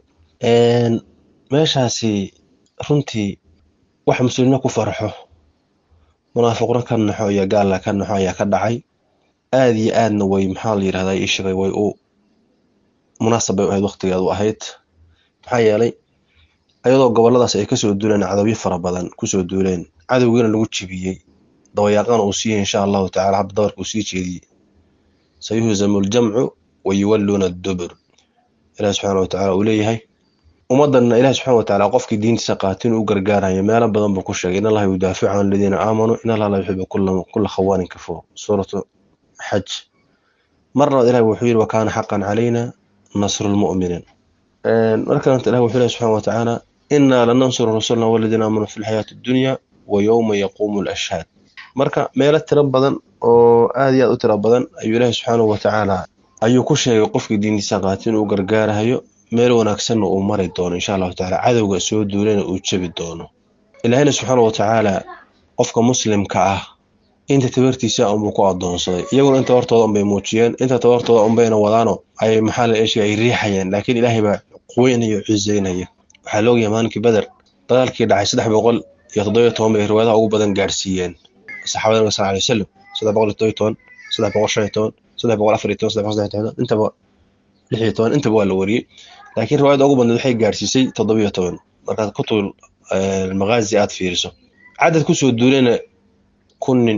meeshaasi runtii wax muslimiina ku farxo munaafiqna ka naxo iyo gaalla ka naxo ayaa ka dhacay aad iyo aadna way maxaa la yidhahdaa ii sheegay way u munaasab bay u ahayd waqtigeed u ahayd maxaa yeelay ayadoo goboladaas ay kasoo duuleen cadowyo fara badan kusoo duuleen cadowgiina lagu jibiyey dawayaaqana uu siiyey insha allahu tacala hadda dabarka uu sii jeediyey sayuhzamu ljamcu wa yuwalluuna dubur ilahi subxaana wa tacala uu leeyahay ummaddanna ilahi subxana wa tacala qofkii diintiisa qaata inuu u gargaarayo meelo badan buu ku sheegay in allaha yudaaficu can aladiina aamanuu in allaha la yuxibu kula khawaanin kafuur suuratu xaj mar labaad ilahi wuxuu yidhi wakaana xaqan calayna nasru lmu'miniin markalanta ilahi wuxuu lehy subxana wa tacaala inaa lanansuru rasulna waladiina aamanuu fi lxayaati addunya wa yowma yaquumu lashhaad marka meelo tiro badan oo aad iyo aad u tiro badan ayuu ilaahi subxaanahu wa tacaala ayuu ku sheegay qofkii diintiisa qaata inuu gargaarahayo meel wanaagsanna uu mari doono insha allahu tacala cadowga soo duulana uu jebi doono ilaahina subxaana wa tacaala qofka muslimka ah inta tabartiisa unbuu ku adoonsaday iyaguna inta hortooda unbay muujiyeen inta tabartooda unbayna wadaano ay maxaa la eeshiga ay riixayeen laakiin ilaahay baa quweynaya oo ciiseynaya waxaa laogyahay maalinkii beder dagaalkii dhacay saddex boqol iyo toddobiyo toban bay riwaayadaha ugu badan gaarsiiyeen saxaabada nabiga sal alay wasalam saddex boqol iyo toddobiyo toban saddex boqol shan iyo toban saddex boqol afar iyo toban saddex boqol saddex iyo toban intaba lix iyo toban intaba waa la wariyey laakiin riwaayada ugu badneed waxay gaarsiisay toddobiyo toban markaad kutub maqaazi aad fiiriso cadad kusoo duulena kun nin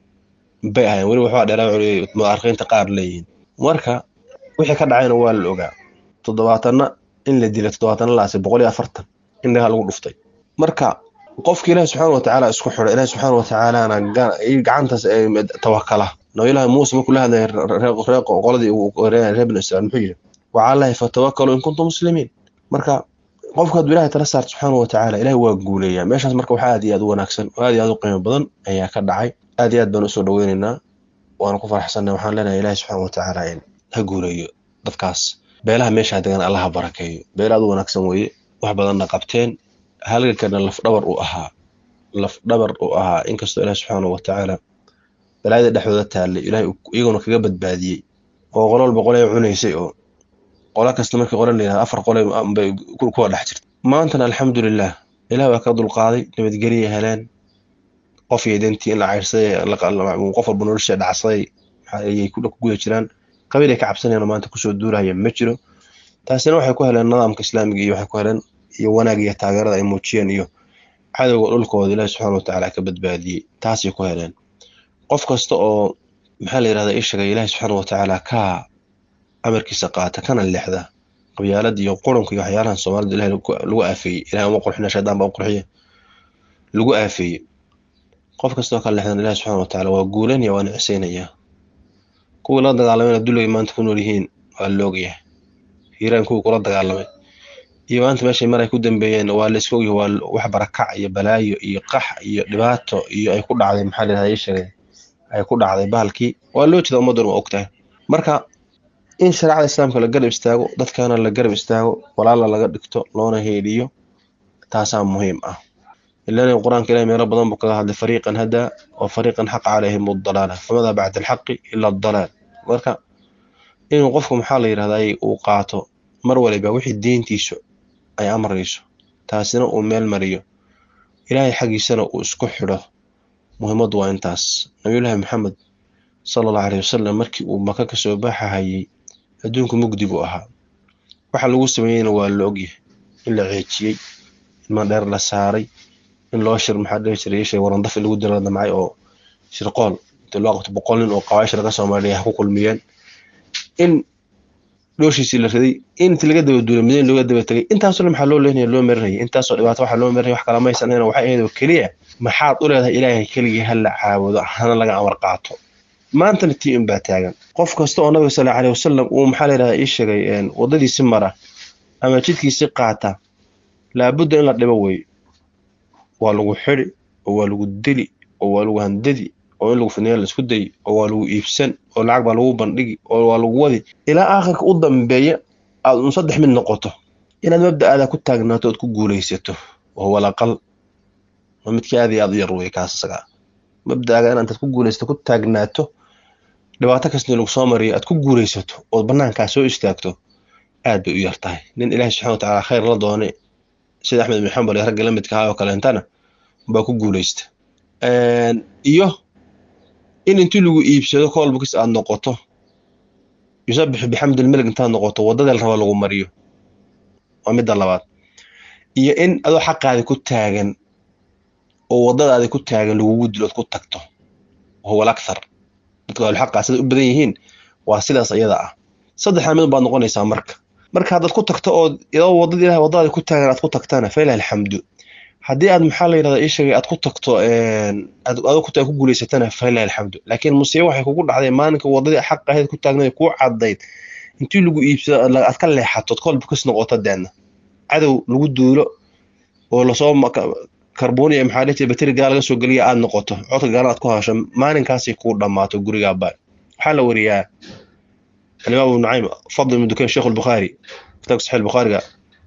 bay ahayen weli waxbaa dheeraa mudaarikiinta qaar leeyihiin marka wixii ka dhacayna waa la ogaa toddobaatanna in la dilay toddobaatanna laase boqol iyo afartan in dhagaa lagu dhuftay marka qofki ilaahi subxaana wa tacaala isku xidha ilaahi subxaana wa tacaalana gacantaas tawakala nabiyullaahi muuse markuu la hadlaya qoladii reer banu israiil muxuu yidhi wacalahi fatawakalu in kuntum muslimiin marka qofka hadduu ilahay tala saarto subxaana wa tacaala ilahi waa guuleeyaa meeshaas marka waxaa aad iyo aad u wanaagsan oo aad iyo aad u qiimo badan ayaa ka dhacay aad iyo aad baan usoo dhaweyneynaa waana ku faraxsanna waxaan leenahay ilahi subxaana wa tacaala in ha guuleeyo dadkaas beelaha meeshaa degan allaha barakeeyo beel aad u wanaagsan weeye wax badanna qabteen halgankana lafdhabar uu ahaa lafdhabar uu ahaa inkastoo ilahi subxaana wa tacaala balaayada dhexdooda taallay ilahay iyaguna kaga badbaadiyey oo qolo walba qolay cunaysay oo qola kasta markii qole layihahdo afar qole bay kuwa dhex jirta maantana alxamdulilah ilaah waa ka dulqaaday nabadgelya heleen qof iyo dentii in la cayrsaday qof walba nolosha dhacsaday ayay ku guda jiraan qabiil ay ka cabsanayaan maanta kusoo duuraya ma jiro taasina waxay ku heleen nidaamka islaamiga iyo waxay ku heleen iyo wanaag iyo taageerada ay muujiyeen iyo cadowga dhulkooda ilaahi subxaana watacaala ka badbaadiyey taasay ku heleen qof kasta oo maxaa la yirahdaa ii sheegay ilaahi subxaana watacaala ka amarkiisa qaata kana leexda qabyaalada iyo qurunka iyo waxyaalahan soomaalida ilahi lagu aafeeyey ilahi uma qurxina shaydaan baa u qurxiya lagu aafeeyey qof kastoo ka leexdan ilahi subxaana watacaala waa guulanaya waa nicsaynaya kuwii la dagaalameyna duligay maanta ku nool yihiin waa loogyahay hiiraan kuwii kula dagaalamay iyo maanta meeshay mar ay ku dambeeyeen waa la iska ogyahay waa wax barakac iyo balaayo iyo qax iyo dhibaato iyo ay ku dhacday maxaa layirahdaa ii sheegay ay ku dhacday bahalkii waa loo jeeda ummaduna waa ogtahay marka in shareecada islaamka la garab istaago dadkana la garab istaago walaala laga dhigto loona heedhiyo taasaa muhiim ah ilan qur-aanka ilahi meelo badan buu kaga hadlay fariiqan hadaa wa fariiqan xaqa calayhim dalaala famadaa bacda alxaqi ila adalaal marka inuu qofku maxaa la yirahdaa uu qaato mar waliba wixii diintiisu ay amrayso taasina uu meel mariyo ilaahay xaggiisana uu isku xidho muhiimaddu waa intaas nabiyullaahi maxamed sala allahu caleyhi wasalam markii uu maka kasoo baxahayey adduunku mugdi buu ahaa waxa lagu sameeyeyna waa la ogyahay in la ceejiyey in mandheer la saaray in loo shir maxaa dhihi jiray ishay warandaf in lagu dira damcay oo shirqool intii loo qabto boqol nin oo qabaaisha laga soomaaliya ha ku kulmiyeen in dhooshiisii la riday in intii laga daba duulay madiina looga daba tegay intaasoo dhan maxaa loo leenaya loo marinayay intaasoo dhibaato waxaa loo marinaya wax kala maysan ahayna waxay ahayd oo keliya maxaad u leedahay ilaahay keligii ha la caabudo hana laga amar qaato maantana tii un baa taagan qof kasta oo nabiga sal aleyhi wasalam uu maxaa layidhahdaa ii sheegay waddadiisi mara ama jidkiisi qaata laabudda in la dhibo wey waa lagu xidi oo waa lagu dili oo waa lagu handadi oo in lagu fidneeyo la isku day oo waa lagu iibsan oo lacag baa lagu bandhigi oo waa lagu wadi ilaa aakhirka u dambeeya aad un saddex mid noqoto inaad mabda'aada ku taagnaato ood ku guulaysato oo walaqal waa midkii aad iyo aad u yar wey kaas isaga mabda'aaga inaad intaad ku guulaysato ku taagnaato dhibaato kastoo lagu soo mariyo aad ku guulaysato ood banaankaa soo istaagto aad bay u yar tahay nin ilaahi subxana wa tacaala khayr la doonay sida axmed ibn xambal iyo ragga la midka ahaa oo kaleentana baa ku guulaysta iyo in intii lagu iibsado kolbukis aad noqoto yusabixu bixamdilmelig intaad noqoto waddada la raba lagu mariyo waa midda labaad iyo in adoo xaqaadi ku taagan oo waddadaadi ku taagan lagugu dilo ood ku tagto wahuwa alakthar dadka ahluxaqaa siday u badan yihiin waa sidaas iyada ah saddexdaa mid baad noqonaysaa marka marka haddaad ku tagto ood iyadoo waddada ilahay waddadaadi ku taagan aad ku tagtana failah alxamdu haddii aad maxaa la yidhahdaa ii sheegay aad ku tagto aad adoo ku ku guulaysatana falilah alxamdu laakiin musiibo waxay kugu dhacday maalinka waddadii xaq ahayd ku taagnayd kuu caddayd intii lagu iibsado aad ka leexatood kolba kas noqoto deedna cadow lagu duulo oo lasoo karboniya maxaa dhihi jiray bateri gaal laga soo geliya aad noqoto codka gaalan aad ku hasho maalinkaasay kuu dhammaato gurigaaba waxaa la wariyaa alimaam ibnu nucaym fadl ibnu dukayn sheekh albukhaari kitaabka saxiix albukhaariga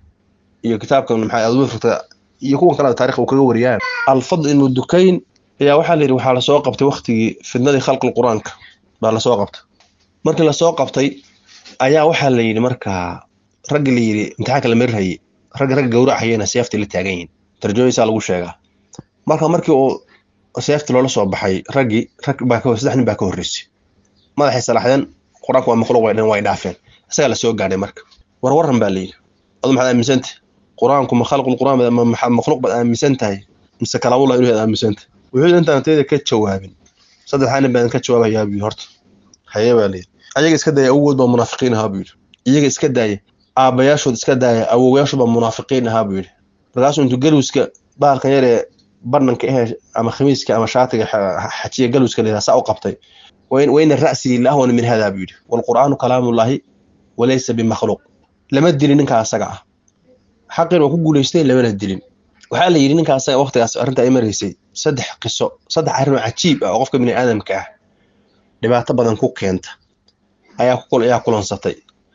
iyo kitaabkan maxaa adwifrta iyo kuwan kale taarikh uu kaga wariyaan alfadl ibnu dukayn ayaa waxaa la yidhi waxaa lasoo qabtay waktigii fidnadii khalqil qur-aanka baa lasoo qabtay markii lasoo qabtay ayaa waxaa la yidhi markaa raggi la yidhi imtixaanka la marirhayay ragga ragga gawracayana seeftii la taagan yihin tarjumadiisaa lagu sheegaa marka markii uu seeftii loola soo baxay raggii rag baa ka saddex nin baa ka horreysay madaxay salaaxdeen qur-aanku waa makhluuq way dhan way dhaafeen isagaa lasoo gaadhay marka war warran baa la yidhi adu maxaad aaminsantah qur-aanku ma khalqul qur-aan makhluuq baad aaminsan tahay mise kalaamullah inuu yaad aaminsan tahay wuxuu intaan tayda ka jawaabin saddexdaa nin baan ka jawaabayaa buu yidhi horta haye baa layidhi ayaga iska daaya awogood baa munaafiqiin ahaa buu yidhi iyaga iska daaya aabbayaashood iska daaya awowayaashood baa munaafiqiin ahaa buu yidhi markaasuu intuu galwiska bahalkan yar ee barnanka ehe ama khamiiska ama shaatiga xajiya galwiska layidhaha saa u qabtay wayna ra'sii laahwana min hadaa buu yidhi waalqur'aanu kalaamullaahi walaysa bimakhluuq lama dilin ninkaa asaga ah xaqin waa ku guulaystay lamana dilin waxaa la yidhi ninka asaga waqtigaas arrinta ay maraysay saddex qiso saddex arrin oo cajiib ah oo qofka bini aadamka ah dhibaato badan ku keenta ayaa ayaa kulansatay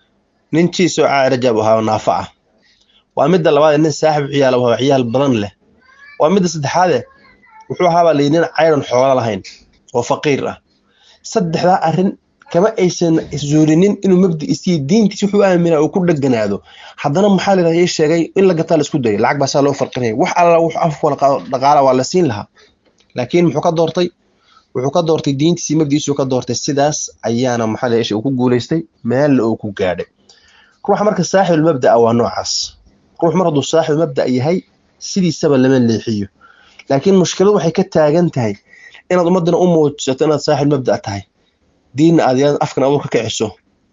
nin jiisoo caarajab ahaa naafa ah waa midda labaad nin saaxib ciyaal waa ciyaal badan leh waa midda saddexaade wuxuu ahaabaa layidhi nin cayran xoolo lahayn oo faqiir ah saddexdaa arrin kama aysan zuulinin inuu mabdiisiyo diintiisa wuxuu aaminaa uu ku dheganaado haddana maxaa layidhahda ii sheegay in la gataa la isku dayay lacag baa saa loo farqinaya wax alla wuxuu afwala dhaqaala waa la siin lahaa laakiin muxuu ka doortay wuxuu ka doortay diintiisii mabdiisuu ka doortay sidaas ayaana maxaa la uu ku guulaystay meelna uu ku gaadhay ruuxa marka saaxibul mabda'a waa noocaas ruux mar hadduu saaxibul mabda' yahay sidiisaba lama leexiyo laakiin mushkiladu waxay ka taagan tahay inaad ummaddana u muujisato inaad saaxibul mabda' tahay diinna aad yaan afkan abuur ka kiciso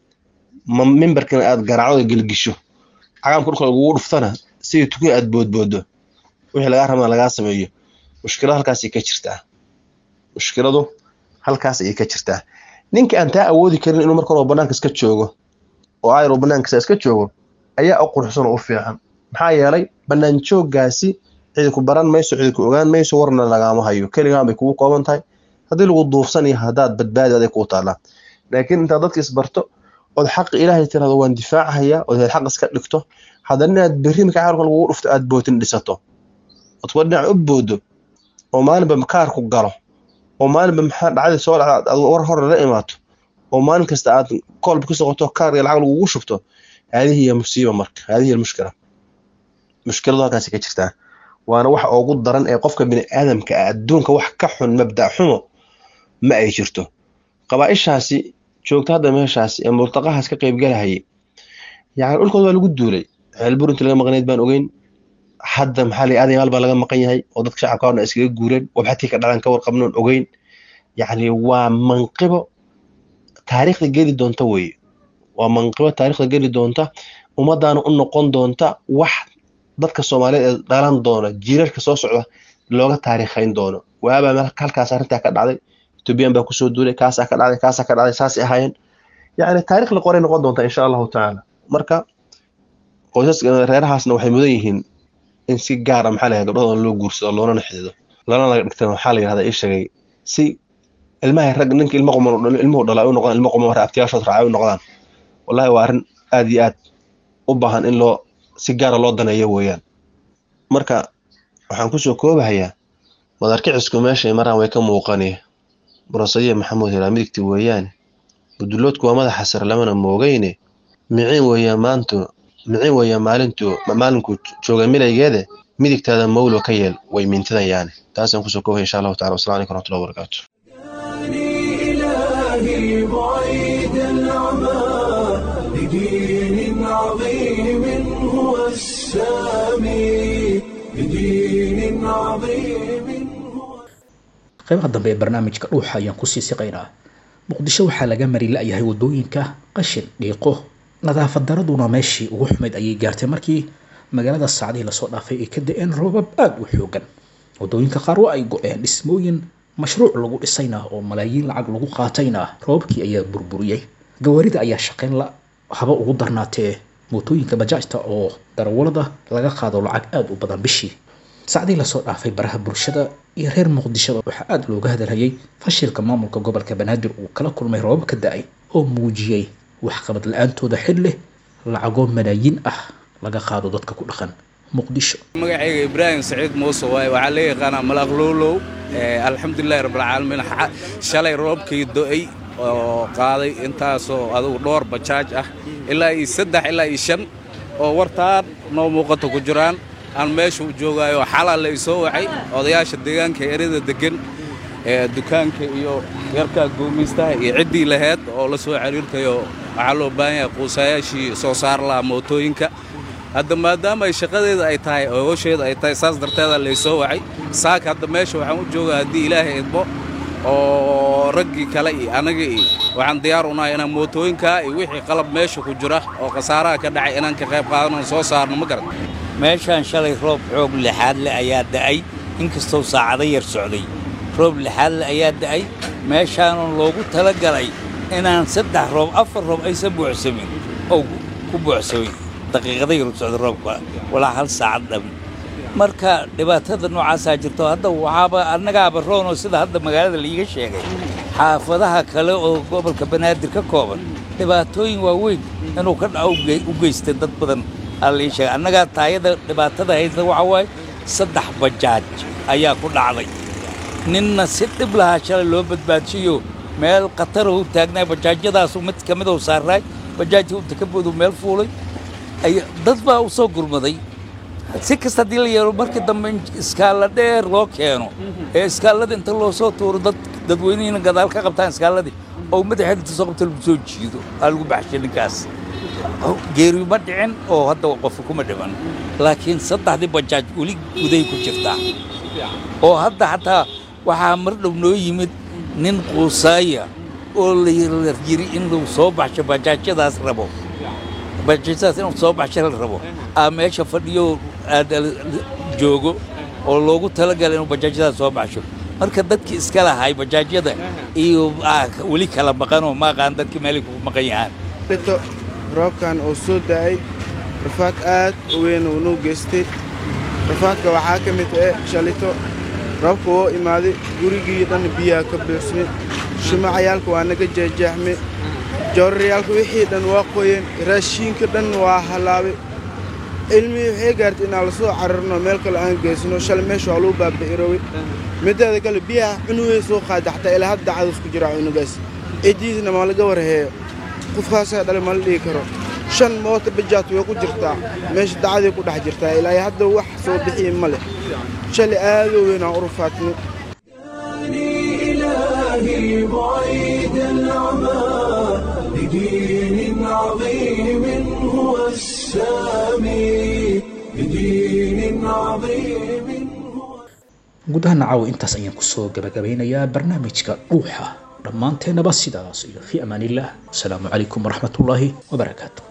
mimbarkana aad garaacdo gelgisho cagaamka dhulka lagugu dhuftana sidii tukin aad boodboodo wixii lagaa rabana lagaa sameeyo mushkiladu halkaasay ka jirtaa mushkiladu halkaas ayay ka jirtaa ninka aan taa awoodi karin inuu marka hore banaanka iska joogo oo ayro banaankiisa iska joogo ayaa u quruxsan oo u fiican maxaa yeelay banaan jooggaasi cidi ku baran mayso cidi ku ogaan mayso warna lagaama hayo keligaan bay kugu kooban tahay haddii lagu duufsan iyo haddaad badbaadi aday kuu taallaa laakiin intaad dadka isbarto ood xaqi ilaahay tirahdo waan difaacahayaa ood xaq iska dhigto haddana inaad berri marka caalka lagugu dhufto aad bootin dhisato ood kuwa dhinac u boodo oo maalinba kaarku galo oo maalinba maxaa dhacdii soo dhacda aad war hore la imaato oo maalin kasta aad koolba ka soqoto kaar iyo lacag lagugu shubto haadihi hiya musiiba marka haadihi hiya almushkila mushkiladu halkaasi ka jirtaa waana waxa ugu daran ee qofka bini aadamka ah adduunka wax ka xun mabda xumo ma ay jirto qabaaishaasi joogta hadda meeshaasi ee murtaqahaas ka qaybgalahayay yani dhulkooda waa lagu duulay ceelbur inta laga maqnayd baan ogeyn hadda maxaa la aadan maal baa laga maqan yahay oo dadka shacabka horna iskaga guureen wabxatii ka dhalan ka warqabnoon ogeyn yacni waa manqibo taariikhda geli doonta weye waa manqibo taariikhda geli doonta ummadaana u noqon doonta wax dadka soomaaliyeed ee dhalan doona jiirarka soo socda looga taariikhayn doono waabaa halkaas arrintaa ka dhacday ethoobiyan baa kusoo duulay kaasaa ka dhacday kaasaa ka dhacday saasay ahaayeen yacni taarikh la qoray noqon doonta insha allahu tacaala marka qoysaska reerahaasna waxay mudan yihiin in si gaara maxaa layahay gabdhadooda loo guursado loonana xidido lana laga dhigta waxaa la yidhahdaa ii sheegay si ilmahay rag ninka ilmo quman u dhalo ilmuhu dhalaa u noqdaan ilmo quman hore abtiyaashood raacay u noqdaan wallahi waa arrin aad iyo aad u baahan in loo si gaara loo daneeyo weeyaan marka waxaan kusoo koobahayaa madarkicisku meeshay maraan way ka muuqani burasadiya maxamuud hiraa midigti weeyaane buduloodku waa madaxa sare lamana moogayne miciin weeyaan maantu miciin weeyaan maalintu maalinkuu jooga milaygeede midigtaada mawlo ka yeel way mintidayaane taasaan kusoo koobaya insha allahu tacala wasalam alaikum waraxmatullahi wabarakaatu
إلهي بعيد العمى لدين عظيم هو السامي لدين عظيم هو
qaybaha dambe ee barnaamijka dhuuxa ayaan kusii siqaynaa muqdisho waxaa laga mari la-yahay wadooyinka qashin dhiiqo nadaafad daraduna meeshii ugu xumayd ayay gaartay markii magaalada saacdihii lasoo dhaafay ay ka da-een roobab aada u xoogan wadooyinka qaar waa ay go-een dhismooyin mashruuc lagu dhisayna oo malaayiin lacag lagu qaatayna roobabkii ayaa burburiyey gawaarida ayaa shaqayn la haba ugu darnaatee mootooyinka bajaajta oo darawalada laga qaado lacag aada u badan bishii sacdii lasoo dhaafay baraha bulshada iyo reer muqdishoda waxaa aada looga hadalhayay fashilka maamulka gobolka banaadir uu kala kulmay roobab ka da-ay oo muujiyey waxqabad la-aantooda xil leh lacagoo malaayiin ah laga qaado dadka ku dhaqan muqdisho
magacayga ibraahim saciid muuse waaye waxaa la yaqaanaa malaaq lowlow alxamdulilahi rabbilcaalamiin shalay roobkii do-ay oo qaaday intaasoo adugu dhowr bajaaj ah ilaa iyo saddex ilaa iyo shan oo wartaan noo muuqato ku jiraan aan meesha u joogaayo xalaa la isoo wacay odayaasha deegaanka erada deggan ee dukaanka iyo yarkaa goomaystaha iyo ciddii laheyd oo la soo xiriirtayo waxaa loo baahan yahay quusayaashii soo saar lahaa mootooyinka hadda maadaama ay shaqadeeda ay tahay oo howsheeda ay tahay saas darteeda laysoo wacay saaka hadda meesha waxaan u joogaa haddii ilaahay idmo oo raggii kale iyo anaga iyo waxaan diyaar u nahay inaan mootooyinkaa iyo wixii qalab meesha ku jira oo khasaaraha ka dhacay inaan ka qayb qaadano soo saarno ma garan
meeshaan shalay roob xoog lixaad le ayaa da'ay inkastoo saacado yar socday roob lixaad le ayaa da'ay meeshaanan loogu tala galay inaan saddex roob afar roob aysan buuxsamin oo ku buuxsamin daqiiqada yar socda roobka walaa hal saacad dhamin marka dhibaatada noocaasaa jirto hadda waxaaba annagaaba roonoo sida hadda magaalada laiiga sheegay xaafadaha kale oo gobolka banaadir ka kooban dhibaatooyin waaweyn inuu ka dhaco u geystay dad badan aa laii sheegay annagaa taayada dhibaatada haysta waxaa waaye saddex bajaaj ayaa ku dhacday ninna si dhib lahaa shalay loo badbaadsiyo meel khatarahu taagnaa bajaajyadaasu mid ka midou saaraay bajaajtii u takaboodu meel fuulay dad baa u soo gurmaday si kasta haddii la yeelo markii dambe in iskaalla dheer loo keeno ee iskaallada inta loo soo tuuro dad dadweynihiina gadaal ka qabtaan iskaalladii oo madaxeed inta soo qabta lagu soo jiido aa lagu baxshay ninkaas geeri ma dhicin oo hadda qofu kuma dhiman laakiin saddexdii bajaaj weli guday ku jirtaa oo hadda xataa waxaa mar dhow noo yimid nin quusaaya oo la yiri in lagu soo baxsho bajaajyadaas rabo bajaajyadaas inuu soo baxsho la rabo aa meesha fadhiyo joogo oo loogu talagalay inuu bajaajyadaas soo baxsho marka dadkii iska lahay bajaajyada iyo weli kala maqanoo maaqaan dadkii meelay ku maqan yahaan
roobkan oo soo da'ay rafaad aad u weyn uu nuu geystay rafaadka waxaa ka mid ah shalito roobka oo imaaday gurigii dhan biyaha ka buuxsmay shumacayaalka waa naga jeexjeexmay joorarayaalka wixii dhan waa qoyeen raashiinka dhan waa halaabay ilmihii waxay gaartay inaan la soo cararno meel kale aan geysno shalay meesha waa lagu baaba'irooway mideeda kale biyaha cunugay soo qaada xataa ilaa hadda cadus ku jira cunugaas ciddiisna ma laga warheeyo qofkaasaa dhalay ma la dhihi karo shan moota bajaat way ku jirtaa meesha dacaday ku dhex jirtaa ilaa hadda wax soo bixiya ma leh shalay aadoo weyn aan u rufaatnay
إلهي بعيد العمى لدين عظيم هو السامي لدين عظيم هو
guud ahaan caawa intaas ayaan kusoo gabagabeynayaa barnaamijka dhuuxa dhammaanteennaba sidaas iyo fi amaaniillah wasalaamu calaykum waraxmatullaahi wabarakaatu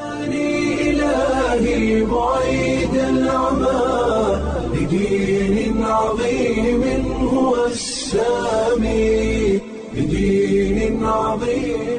إلهي بعيد العمى لدين عظيم هو السامي لدين عظيم